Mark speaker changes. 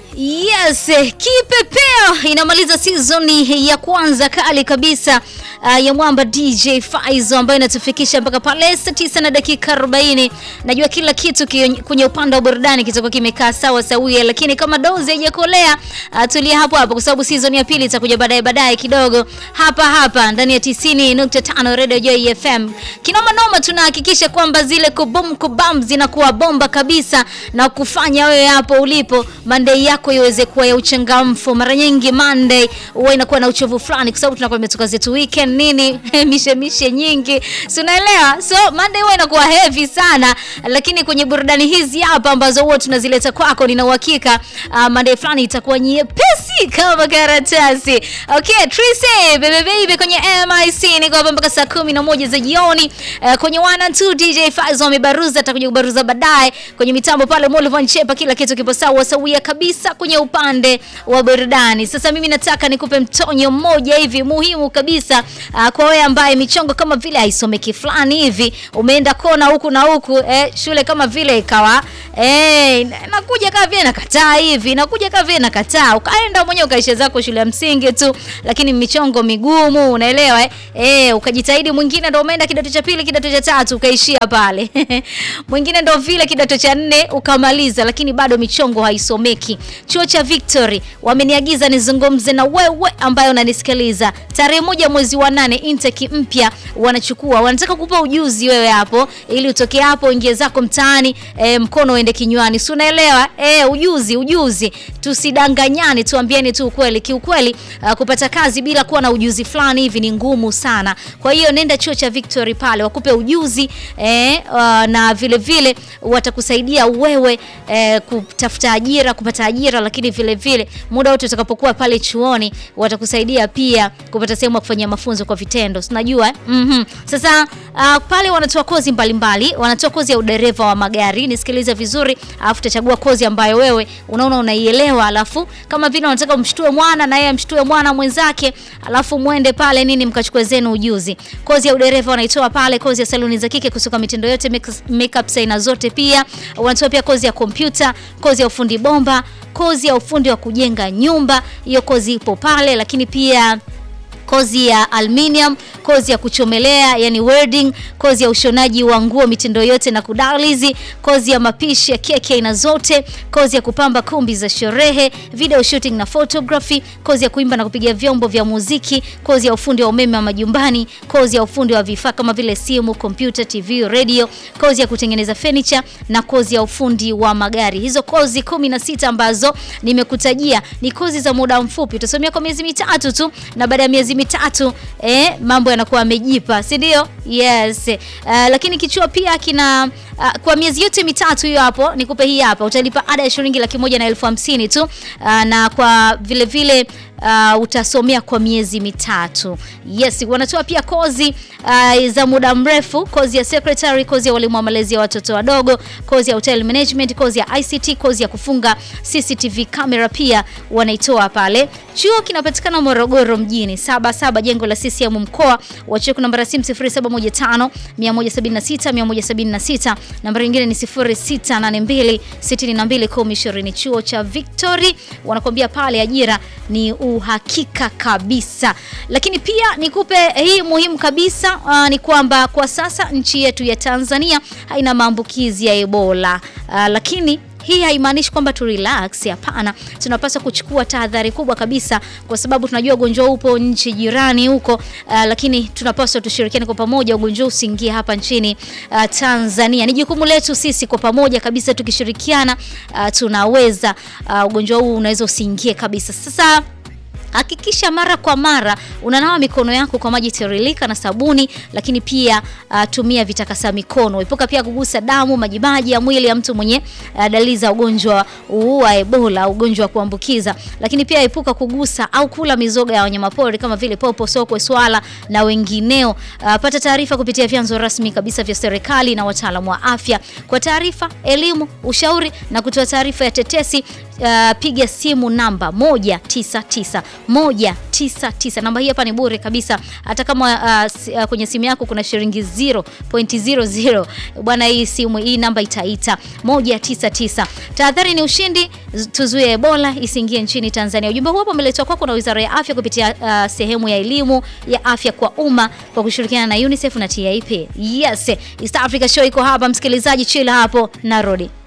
Speaker 1: Yes, kipepeo inamaliza season ya kwanza kali kabisa uh, ya mwamba DJ Faizo ambayo inatufikisha mpaka pale saa 9 na dakika 40. Najua kila kitu kwenye upande wa burudani kitakuwa kimekaa sawa sawia, lakini kama dozi haijakolea uh, tulia hapo hapo, kwa sababu season ya pili itakuja baadaye baadaye kidogo hapa hapa ndani ya 90.5 Radio Joy FM. Kinoma noma, tunahakikisha kwamba zile kubum kubam zinakuwa bomba kabisa na kufanya wewe hapo ulipo Monday yako iweze kuwa ya uchangamfu. Mara nyingi Monday huwa inakuwa na uchovu fulani, kwa sababu tunakuwa imetoka zetu weekend nini mishe mishe nyingi, si unaelewa? So Monday huwa inakuwa heavy sana, lakini kwenye burudani hizi hapa ambazo huwa tunazileta kwako, nina uhakika uh, Monday fulani itakuwa nyepesi kama karatasi. Okay, Tracy bebe baby kwenye MIC niko hapa mpaka saa kumi na moja za jioni. Uh, kwenye one and two DJ Faizo amebaruza, atakuja kubaruza baadaye kwenye mitambo pale Molvan Chepa, kila kitu kipo sawa sawia kabisa kwenye upande wa burudani. Sasa mimi nataka nikupe mtonyo mmoja hivi muhimu kabisa uh, kwa wewe ambaye michongo kama vile haisomeki fulani hivi, umeenda kona huku na huku eh, shule kama vile ikawa eh, nakuja kama vile nakataa hivi, nakuja kama vile nakataa, ukaenda mwenyewe ukaisha zako shule ya msingi tu, lakini michongo migumu, unaelewa eh, eh ukajitahidi. Mwingine ndio umeenda kidato cha pili, kidato cha tatu ukaishia pale mwingine ndio vile kidato cha nne ukamaliza, lakini bado michongo haisomeki. Chuo cha Victory wameniagiza nizungumze na wewe ambaye unanisikiliza. Tarehe moja mwezi wa nane intake mpya wanachukua, wanataka kupa ujuzi wewe hapo, ili utoke hapo ingie zako mtaani, e, mkono uende kinywani, si unaelewa? E, ujuzi ujuzi, tusidanganyane, tuambieni tu ukweli. Kiukweli uh, kupata kazi bila kuwa na ujuzi fulani hivi ni ngumu sana. Kwa hiyo nenda chuo cha Victory pale wakupe ujuzi e, uh, na vile vile watakusaidia wewe e, kutafuta ajira, kupata ajira, lakini vile vile muda wote utakapokuwa pale chuoni watakusaidia pia kupata sehemu ya kufanyia mafunzo kwa vitendo. Unajua eh? mm -hmm. Sasa uh, pale wanatoa kozi mbalimbali mbali. Wanatoa kozi ya udereva wa magari, nisikilize vizuri, alafu utachagua kozi ambayo wewe unaona unaielewa, alafu kama vile unataka umshtue mwana na yeye amshtue mwana mwenzake, alafu mwende pale nini mkachukue zenu ujuzi. Kozi ya udereva wanaitoa pale, kozi ya saluni za kike kusuka mitindo yote, makeup aina zote, pia wanatoa pia kozi ya kompyuta, kozi ya ufundi bomba, kozi ya ufundi wa kujenga nyumba, hiyo kozi ipo pale, lakini pia kozi ya aluminium, kozi ya kuchomelea yani welding, kozi ya ushonaji wa nguo mitindo yote na kudalizi, kozi ya mapishi ya keki aina zote, kozi ya kupamba kumbi za sherehe, video shooting na photography, kozi ya kuimba na kupiga vyombo vya muziki, kozi ya ufundi wa umeme wa majumbani, kozi ya ufundi wa vifaa kama vile simu, kompyuta, TV, radio, kozi ya kutengeneza furniture na kozi ya ufundi wa magari. Hizo kozi kumi na sita ambazo nimekutajia ni kozi za muda mfupi, utasomea kwa miezi mitatu tu na baada ya miezi mitatu eh, mambo yanakuwa yamejipa, si ndio? Yes. Uh, lakini kichuo pia kina uh, kwa miezi yote mitatu hiyo hapo, nikupe hii hapa, utalipa ada ya shilingi laki moja na elfu hamsini tu uh, na kwa vile vile Uh, utasomea kwa miezi mitatu. Yes, wanatoa pia kozi uh, za muda mrefu, kozi ya secretary, kozi ya walimu wa malezi ya watoto wadogo, kozi ya hotel management, kozi ya ICT, kozi ya kufunga CCTV camera pia wanaitoa pale. Chuo kinapatikana Morogoro mjini, saba saba jengo la CCM mkoa wa chuo. Namba ya simu 0715 176 176, namba nyingine ni 0682 62 1020. Chuo cha Victory wanakuambia pale ajira ni uhakika kabisa. Lakini pia nikupe hii muhimu kabisa uh, ni kwamba kwa sasa nchi yetu ya Tanzania haina maambukizi ya Ebola uh, lakini hii haimaanishi kwamba tu relax. Hapana, tunapaswa kuchukua tahadhari kubwa kabisa, kwa sababu tunajua ugonjwa upo nchi jirani huko uh, lakini tunapaswa tushirikiane kwa pamoja, ugonjwa usiingie hapa nchini uh, Tanzania. Ni jukumu letu sisi kwa pamoja kabisa, tukishirikiana uh, tunaweza uh, ugonjwa huu unaweza usiingie kabisa. Sasa Hakikisha mara kwa mara unanawa mikono yako kwa maji tiririka na sabuni, lakini pia uh, tumia vitakasa mikono. Epuka pia kugusa damu, majimaji ya mwili ya mtu mwenye uh, dalili za ugonjwa wa Ebola, ugonjwa wa kuambukiza. Lakini pia epuka kugusa au kula mizoga ya wanyamapori kama vile popo, sokwe, swala na wengineo. Uh, pata taarifa kupitia vyanzo rasmi kabisa vya serikali na wataalamu wa afya kwa taarifa, elimu, ushauri na kutoa taarifa ya tetesi uh, piga simu namba 199 199. Namba hii hapa ni bure kabisa, hata kama uh, si- uh, kwenye simu yako kuna shilingi 0.00 bwana, hii simu hii namba itaita 199. Tahadhari ni ushindi, z- tuzuie Ebola isiingie nchini Tanzania. Ujumbe huu hapa umeletwa kwako na Wizara ya Afya kupitia uh, sehemu ya elimu ya afya kwa umma kwa kushirikiana na UNICEF na TIP. Yes, East Africa Show iko hapa, msikilizaji, chill hapo, narudi.